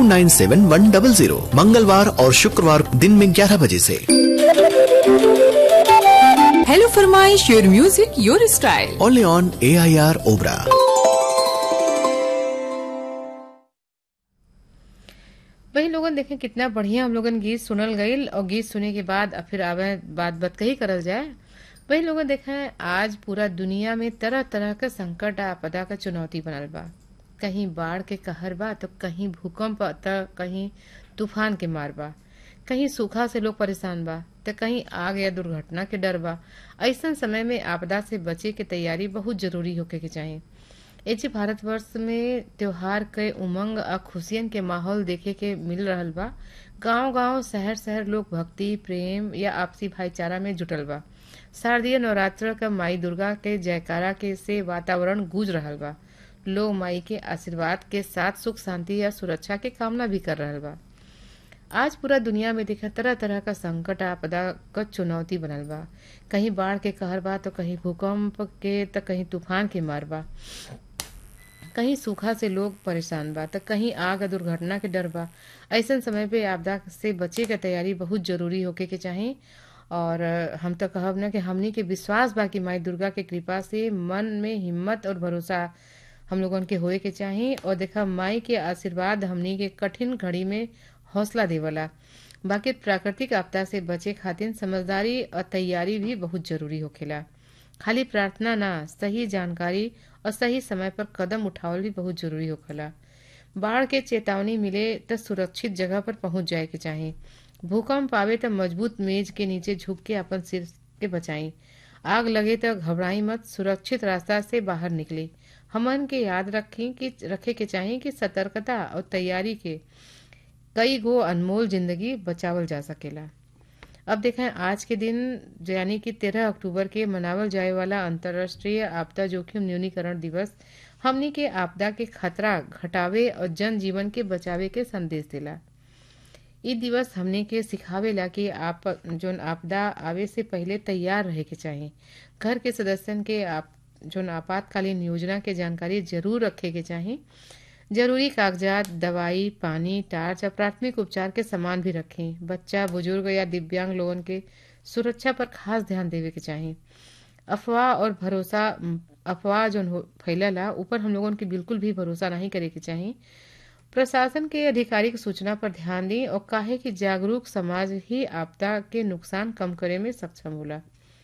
Nine seven one double zero मंगलवार और शुक्रवार दिन में ग्यारह बजे से हेलो फरमाइश your music your style only on A I R Obra वही लोगन देखें कितना बढ़िया हम लोगन गीत सुनल गईल और गीत सुने के बाद अब फिर आवे बात बात कही करल जाए वही लोगन देखें आज पूरा दुनिया में तरह तरह के संकट आ आपदा का चुनौती बनल बा कहीं बाढ़ के कहर बा तो कहीं भूकंप तो कहीं तूफान के मार बा कहीं सूखा से लोग परेशान बा तो कहीं आग या दुर्घटना के डर बा ऐसन समय में आपदा से बचे के तैयारी बहुत जरूरी होके के चाहिए एजे भारतवर्ष में त्योहार के उमंग आ खुशियन के माहौल देखे के मिल रहल बा गांव गांव शहर शहर लोग भक्ति प्रेम या आपसी भाईचारा में जुटल बा शारदीय नवरात्र का माई दुर्गा के जयकारा के से वातावरण गूंज रहल बा लोग माई के आशीर्वाद के साथ सुख शांति या सुरक्षा के कामना भी कर रहल बा आज पूरा दुनिया में देखा तरह तरह का संकट आपदा क चुनौती बनल बा कहीं बाढ़ के कहर बा तो कहीं भूकंप के तो कहीं तूफान के मार बा कहीं सूखा से लोग परेशान बा तो कहीं आग और दुर्घटना के डर बा ऐसन समय पे आपदा से बचे के तैयारी बहुत जरूरी होके के चाही और अ, हम तो कहब ना कि हमनी के विश्वास बा कि माई दुर्गा के कृपा से मन में हिम्मत और भरोसा हम लोगन के होए के चाही और देखा माई के आशीर्वाद हमनी के कठिन घड़ी में हौसला देवला बाकी प्राकृतिक आपदा से बचे खातिर समझदारी और तैयारी भी बहुत जरूरी होखेला खाली प्रार्थना ना सही जानकारी और सही समय पर कदम उठावल भी बहुत जरूरी होखेला बाढ़ के चेतावनी मिले तो सुरक्षित जगह पर पहुंच जाए के चाही भूकंप आवे तो मजबूत मेज के नीचे झुक के अपन सिर के बचाई आग लगे तो घबराई मत सुरक्षित रास्ता से बाहर निकले हमन के याद रखें कि रखे के चाही कि सतर्कता और तैयारी के कई गो अनमोल जिंदगी बचावल जा सकेला अब देखें आज के दिन यानी कि तेरह अक्टूबर के मनावल जाए वाला अंतर्राष्ट्रीय आपदा जोखिम न्यूनीकरण दिवस हमनी के आपदा के खतरा घटावे और जन जीवन के बचावे के संदेश देला इ दिवस हमने के सिखावेला कि आप जोन आपदा आवे से पहले तैयार रहे के चाही घर के सदस्यन के आप जोन आपातकालीन योजना के जानकारी जरूर रखे के चाही जरूरी कागजात दवाई पानी टार्च और प्राथमिक उपचार के सामान भी रखें बच्चा बुजुर्ग या दिव्यांग लोगन के सुरक्षा पर खास ध्यान देवे के चाही अफवाह और भरोसा अफवाह जो हो- फैलला ऊपर हम लोगन के बिल्कुल भी भरोसा नहीं करे के चाही प्रशासन के अधिकारी की सूचना पर ध्यान दी और काहे कि जागरूक समाज ही आपदा के नुकसान कम करे में सक्षम होला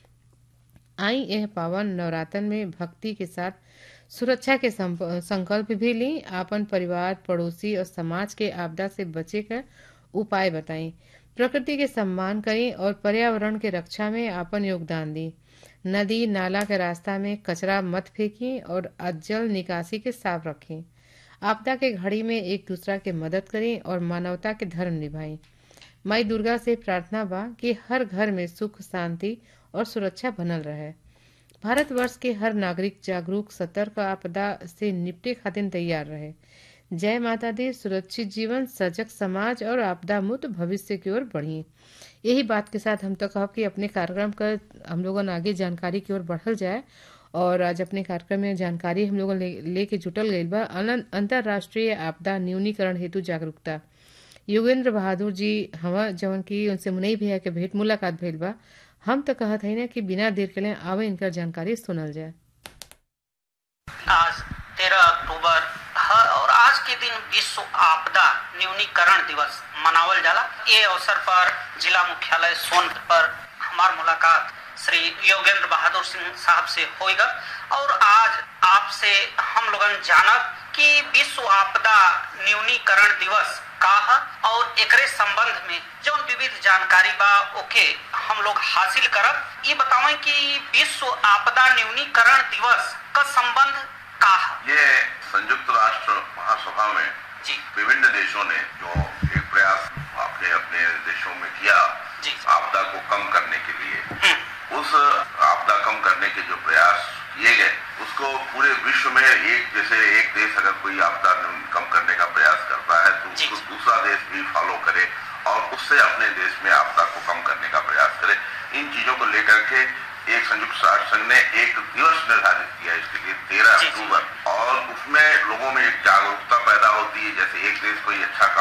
आई यह पावन नवरातन में भक्ति के साथ सुरक्षा के संप- संकल्प भी ली आपन परिवार पड़ोसी और समाज के आपदा से बचे का उपाय बताएं प्रकृति के सम्मान करें और पर्यावरण के रक्षा में आपन योगदान दी नदी नाला के रास्ता में कचरा मत फेंकें और जल निकासी के साफ रखें आपदा के घड़ी में एक दूसरा के मदद करें और मानवता के धर्म निभाएं माई दुर्गा से प्रार्थना बा कि हर घर में सुख शांति और सुरक्षा बनल रहे भारतवर्ष के हर नागरिक जागरूक सतर्क आपदा से निपटे खातिर तैयार रहे जय माता दी सुरक्षित जीवन सजग समाज और आपदा मुक्त भविष्य की ओर बढ़िए यही बात के साथ हम तो कहब कि अपने कार्यक्रम का हम लोगन आगे जानकारी की ओर बढ़ल जाए और आज अपने कार्यक्रम में जानकारी हम लोगन ले, लेके जुटल गईल बा अनंत- अंतर्राष्ट्रीय आपदा न्यूनीकरण हेतु जागरूकता योगेंद्र बहादुर जी हवा जवन की उनसे मुनई भैया के भेंट मुलाकात भइल बा हम तो कहत है ना कि बिना देर के लिए आवे इनकर जानकारी सुनल जाए आज तेरह अक्टूबर है और आज के दिन विश्व आपदा न्यूनीकरण दिवस मनावल जाला ये अवसर पर जिला मुख्यालय सोनभद्र पर हमार मुलाकात श्री योगेंद्र बहादुर सिंह साहब से होएगा और आज आपसे हम लोगन जानब कि विश्व आपदा न्यूनीकरण दिवस का है और एकरे संबंध में जो विविध जानकारी बा ओके हम लोग हासिल करब ये बतावें कि विश्व आपदा न्यूनीकरण दिवस का संबंध का है ये संयुक्त राष्ट्र महासभा में जी विभिन्न देशों ने जो एक प्रयास अपने अपने देशों में किया जी। आपदा को कम करने के लिए हम्म, उस आपदा कम करने के जो प्रयास किए गए उसको पूरे विश्व में एक जैसे एक देश अगर कोई आपदा कम करने का प्रयास करता है तो जी। उसको दूसरा देश भी फॉलो करे और उससे अपने देश में आपदा को कम करने का प्रयास करे इन चीजों को लेकर के एक संयुक्त राष्ट्र संघ ने एक दिवस निर्धारित किया इसके लिए तेरह जी, जी। अक्टूबर और उसमें लोगों में एक जागरूकता पैदा होती है जैसे एक देश कोई अच्छा काम